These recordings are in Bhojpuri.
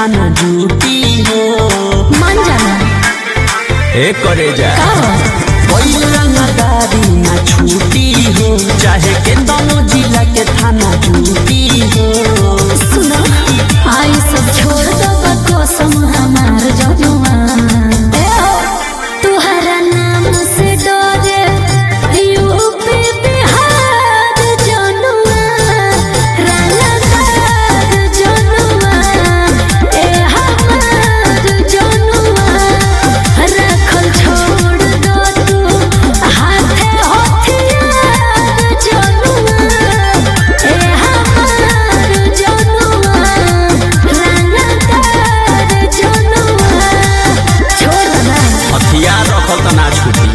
थाना ड्यूटी हो मान जाना ए करे जा का हो कोई रंगदारी ना छूटी हो चाहे के दोनों जिला के थाना ड्यूटी हो सुनो आई सब छोड़ दो कसम हमार जनुआ ए हो तुहरा नाम से डरे यूपी बिहार जनुआ रंगदार जनुआ ए हमार जनुआ रखल छोड़ दो तू हाथे हथियार जनुआ ए हमार जनुआ रंगदार जनुआ छोड़ दो ना हथियार रखल त ना छूटी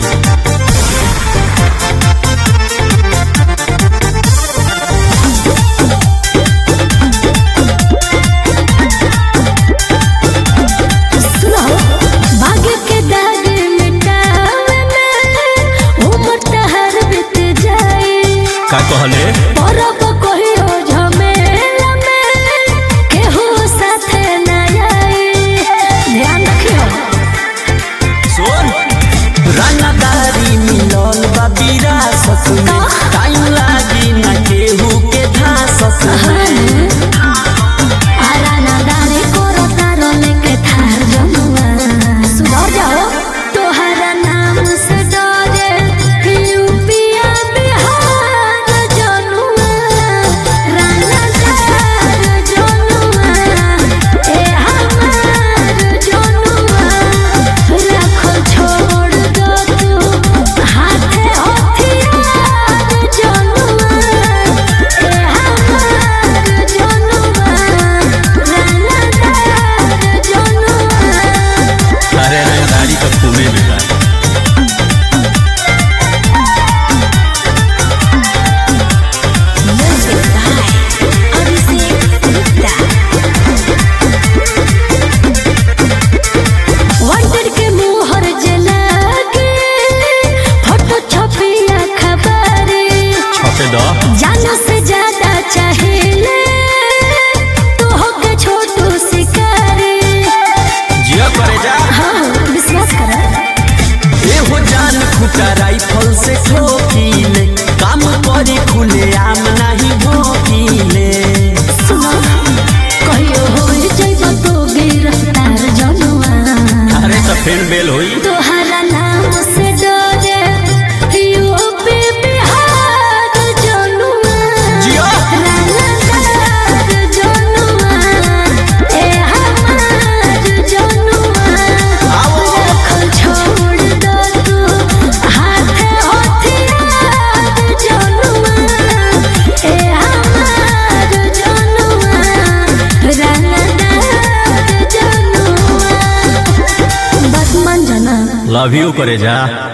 सुनो भाग्य के दाग मिटावे में उम्र तहर बीत जाए का कहले परब कहियो झमेला में केहू साथे न आए ध्यान रखियो सुन रंगदारी मिलल बा विरासत में टाइम लागी ना केहू के धासत में आरा ना दारे कोरो तारो लेके थार जमुआ सुधर जाओ तोहरा नाम से डरे यूपिया बिहार जनुआ राना दार जनुआ ए हमार जनुआ रखो छोड़ दो तू हाथे हथियार जनुआ ए हमार जनुआ राना दार जनुआ अरे रंगदारी तो खूबे में बा वांटेड के मुहर जला के फोटो छपिया खबरी छपे दो जानो से ज्यादा चाहिए तो होके छोटू शिकारी जिया करे जा हाँ विश्वास करा एहो जान खुटा राइफल से ठोकीले काम करी खुले आम नहीं भोकीले सुनो कहियो होई जइबो तो गिरफ्तार जनुआ अरे तो फिर बेल होई तोहरा नाम से डरे यूपी बिहार जनुआ जियो। रंगदार जनुआ ए हमार जनुआ आओ। रखल छोड़ दो तू हाथे हथियार जनुआ ए हमार जनुआ रंगदार जनुआ बस मन जना लव यू करे जा